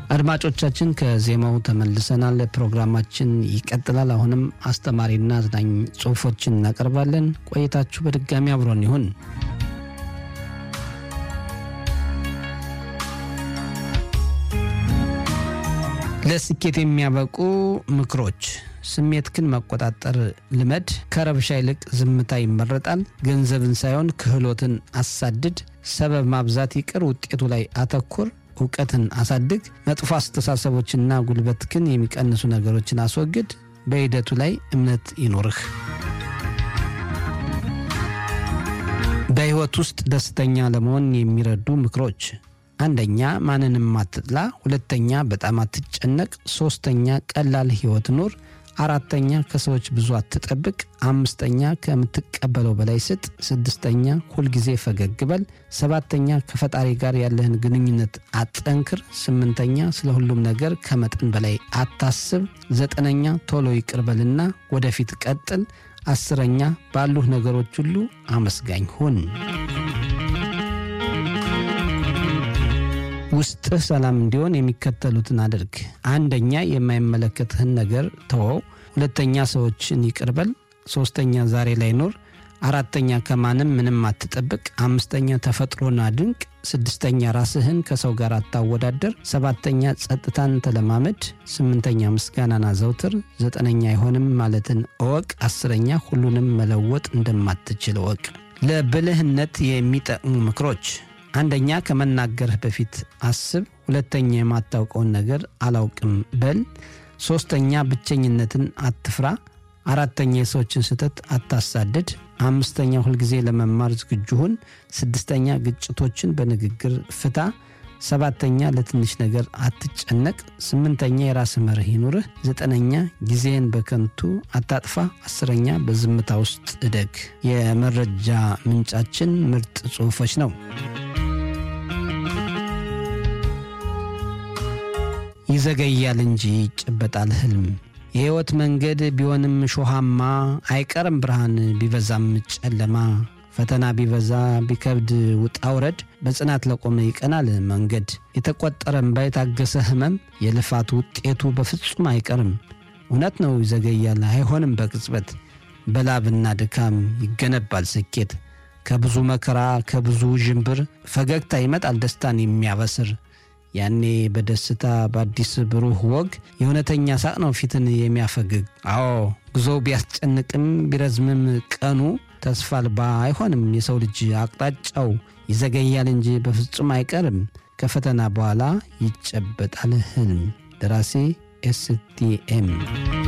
አድማጮቻችን ከዜማው ተመልሰናል። ፕሮግራማችን ይቀጥላል። አሁንም አስተማሪና አዝናኝ ጽሑፎችን እናቀርባለን። ቆይታችሁ በድጋሚ አብሮን ይሁን። ለስኬት የሚያበቁ ምክሮች ስሜትክን መቆጣጠር ልመድ። ከረብሻ ይልቅ ዝምታ ይመረጣል። ገንዘብን ሳይሆን ክህሎትን አሳድድ። ሰበብ ማብዛት ይቅር፣ ውጤቱ ላይ አተኩር። እውቀትን አሳድግ። መጥፎ አስተሳሰቦችና ጉልበትክን የሚቀንሱ ነገሮችን አስወግድ። በሂደቱ ላይ እምነት ይኖርህ። በሕይወት ውስጥ ደስተኛ ለመሆን የሚረዱ ምክሮች አንደኛ ማንንም አትጥላ። ሁለተኛ በጣም አትጨነቅ። ሶስተኛ ቀላል ሕይወት ኑር። አራተኛ ከሰዎች ብዙ አትጠብቅ። አምስተኛ ከምትቀበለው በላይ ስጥ። ስድስተኛ ሁልጊዜ ፈገግ በል። ሰባተኛ ከፈጣሪ ጋር ያለህን ግንኙነት አጠንክር። ስምንተኛ ስለ ሁሉም ነገር ከመጠን በላይ አታስብ። ዘጠነኛ ቶሎ ይቅር በልና ወደፊት ቀጥል። አስረኛ ባሉህ ነገሮች ሁሉ አመስጋኝ ሁን። ውስጥህ ሰላም እንዲሆን የሚከተሉትን አድርግ። አንደኛ የማይመለከትህን ነገር ተወው። ሁለተኛ ሰዎችን ይቅር በል። ሶስተኛ ዛሬ ላይ ኑር። አራተኛ ከማንም ምንም አትጠብቅ። አምስተኛ ተፈጥሮን አድንቅ። ስድስተኛ ራስህን ከሰው ጋር አታወዳደር። ሰባተኛ ጸጥታን ተለማመድ። ስምንተኛ ምስጋናን አዘውትር። ዘጠነኛ አይሆንም ማለትን እወቅ። አስረኛ ሁሉንም መለወጥ እንደማትችል እወቅ። ለብልህነት የሚጠቅሙ ምክሮች አንደኛ ከመናገርህ በፊት አስብ። ሁለተኛ የማታውቀውን ነገር አላውቅም በል። ሶስተኛ ብቸኝነትን አትፍራ። አራተኛ የሰዎችን ስህተት አታሳድድ። አምስተኛ ሁልጊዜ ለመማር ዝግጁ ሁን። ስድስተኛ ግጭቶችን በንግግር ፍታ። ሰባተኛ ለትንሽ ነገር አትጨነቅ። ስምንተኛ የራስህ መርህ ይኑርህ። ዘጠነኛ ጊዜን በከንቱ አታጥፋ። አስረኛ በዝምታ ውስጥ እደግ። የመረጃ ምንጫችን ምርጥ ጽሑፎች ነው። ይዘገያል እንጂ ይጨበጣል ህልም። የሕይወት መንገድ ቢሆንም ሾሃማ አይቀርም ብርሃን ቢበዛም ጨለማ። ፈተና ቢበዛ ቢከብድ ውጣ ውረድ በጽናት ለቆመ ይቀናል መንገድ። የተቆጠረ እምባ የታገሰ ህመም የልፋት ውጤቱ በፍጹም አይቀርም። እውነት ነው ይዘገያል አይሆንም በቅጽበት በላብና ድካም ይገነባል ስኬት። ከብዙ መከራ ከብዙ ዥንብር ፈገግታ ይመጣል ደስታን የሚያበስር ያኔ በደስታ በአዲስ ብሩህ ወግ የእውነተኛ ሳቅ ነው ፊትን የሚያፈግግ። አዎ ጉዞው ቢያስጨንቅም ቢረዝምም ቀኑ ተስፋ አልባ አይሆንም የሰው ልጅ አቅጣጫው ይዘገያል እንጂ በፍጹም አይቀርም። ከፈተና በኋላ ይጨበጣል ህልም። ደራሲ ኤስቲኤም